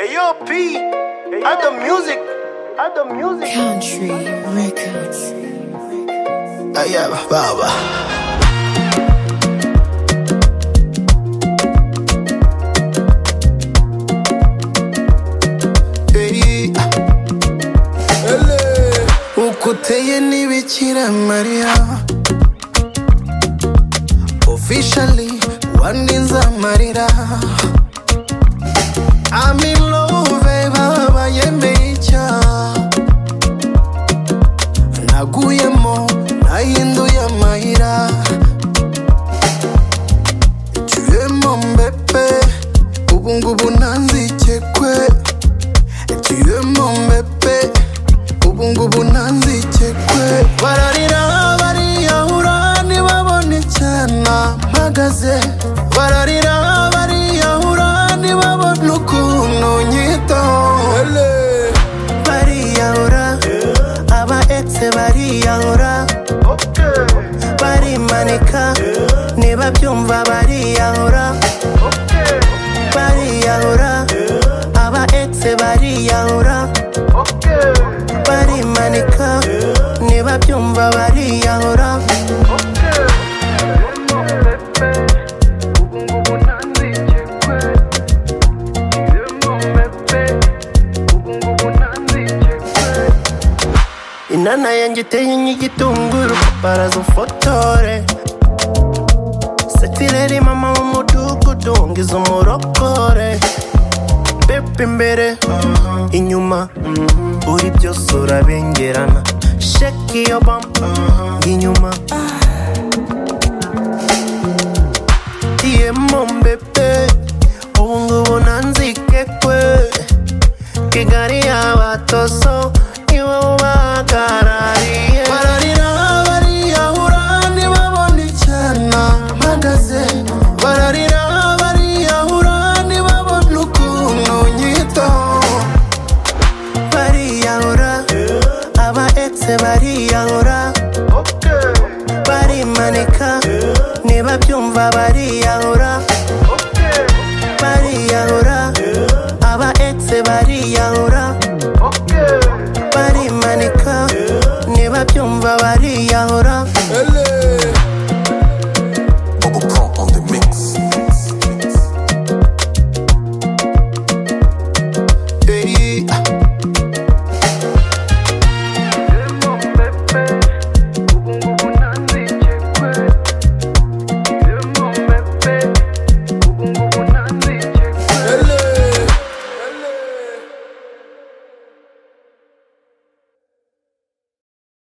Ayo P, at the music, at the music. Country Records. Aya baba Ey, ah. Ele. uko uteye ni bikira mariya officially wandinze amarira I'm in love baba yemeye icyaha naguyemo nahinduye amayira tuyemo mbepe ubungubu ntanzikekwe tuyemo mbepe ubungubu ntanzikekwe bararira bariyahura ntibabone icyana mpagaze bararira bariyahura ntibabone ukuntu nyitaho bariyahura aba exe bariyahura Okay, barimanika niba byumva bariyahura okay, bariyahura aba exe bariyahura okay, barimanika niba byumva bariyahura okay. Yemo Pepe, ubungubu ntanzikekwe. Yemo Pepe, ubungubu ntanzikekwe. inana yanjye iteye nk'igitunguru baraza ufotore setireri mama w'umudugudu ngize umurokore pepe imbere inyuma uri byose urabengerana sheki iyo bamba inyuma diyemo mbepe ubungubu nanzikekwe kigali y'abatoso niwe ubahagarariye bararira bariyahura ntibabone icyana mpagaze bararira bariyahura ntibabone ukuntu nyitaho bariyahura aba exe bariyahura Okay, barimanika niba byumva bariyahura okay, bariyahura aba exe bariyahura